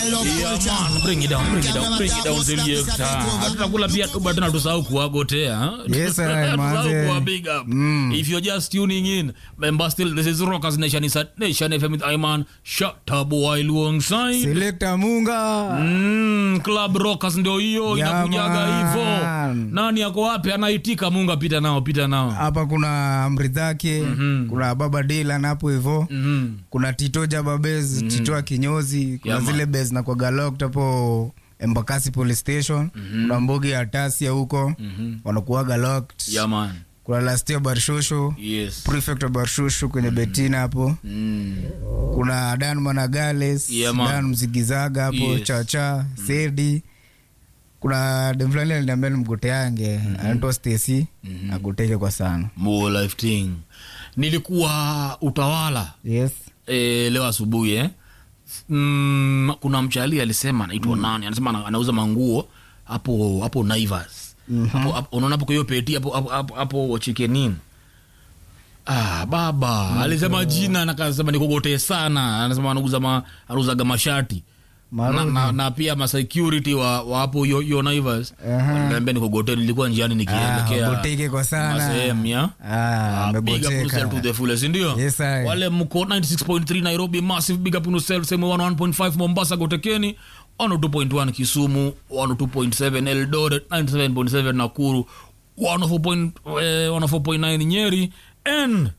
style of Yeah, culture. man, bring it down, bring it down, bring it down, selector. Hatutakula pia tu but tusahau kuwagotea. huh? Yes, sir, Tusahau manze. kuwa big up. If you're just tuning in, remember still this is Rockers Nation inside Nation FM with Iman Shatabu alongside. Selector Munga. Mm, Club Rockers ndio hiyo Yeah, inakujaga man. hivyo. Nani yako wapi anaitika Munga pita nao, pita nao. Hapa kuna amri zake, kuna baba Dylan hapo hivyo. Mhm. Kuna Tito Jababez, Tito wa kinyozi, kuna Yeah, man. zile base na kwa Galok hapo Embakasi Police Station. Kuna Mbogi ya Tasia huko. Wanakuwaga locked. Yeah, man. Kuna Lastia Barshosho, Yes. Prefect wa Barshosho kwenye Betina hapo. Mm. kuna Dan Managales, Yeah, man. Dan Mzigizaga hapo Yes. Chacha, Sedi. Kuna dem fulani aliniambia nimgoteange anaitwa Stacy agoteke kwa sana. More life thing. Nilikuwa utawala Yes. e, leo asubuhi eh? mm, kuna mchali alisema anaitwa nani anasema ana- anauza manguo hapo hapo Naivas hapo hapo- unaona hapo kwa hiyo peti hapo hapo hapo, hapo chikenin Ah, baba alisema jina na kasema nikogotee sana anasema anauza ma, anauzaga mashati na, Marudi. na, na pia ma security wa, wa hapo hiyo hiyo Naivas Aha. Aliniambia nikogotee nilikuwa njiani Ah, nikielekea agoteke kwa sana. masehemu ya Ah, Ah, big up amegoteka. yourself to the fullest, ndio Yes, I. wale mko 96.3 nairobi massive big up on yourself sema 101.5 mombasa gotekeni 102.1 kisumu 102.7 eldoret 97.7 nakuru 104.9 eh, 104.9 nyeri and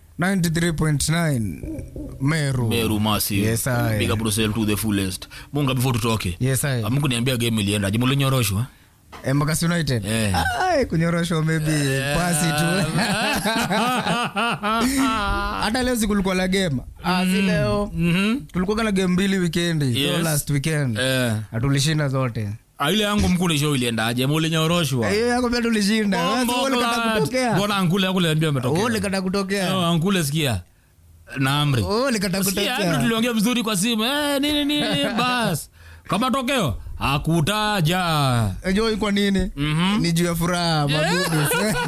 93.9 Meru. meru massive Yes, I. big up on yourself to the fullest munga before tutoke Yes, I. mungu niambia game ilienda jimu linyoroshwa Embakasi United. Eh. Ai, kunyoroshwa maybe pasi tu. Hata leo sikulikuwa la game. Ah, si leo. Mhm. Tulikuwa na game mbili weekendi. Yes. So last weekend. Eh. Na tulishinda zote. Ah, ile yangu mkuu nisho iliendaje mulinyoroshwa hiyo yako pia tulishinda Wewe si ulikata kutokea mbona ankule akule ametokea Wewe ulikata kutokea No, ankule sikia na amri Wewe ulikata Sikia, kutokea amri tuliongea vizuri kwa simu eh, nini nini bas kama tokeo hakutaja Unajua kwa nini Mhm. ni juu ya furaha mabudu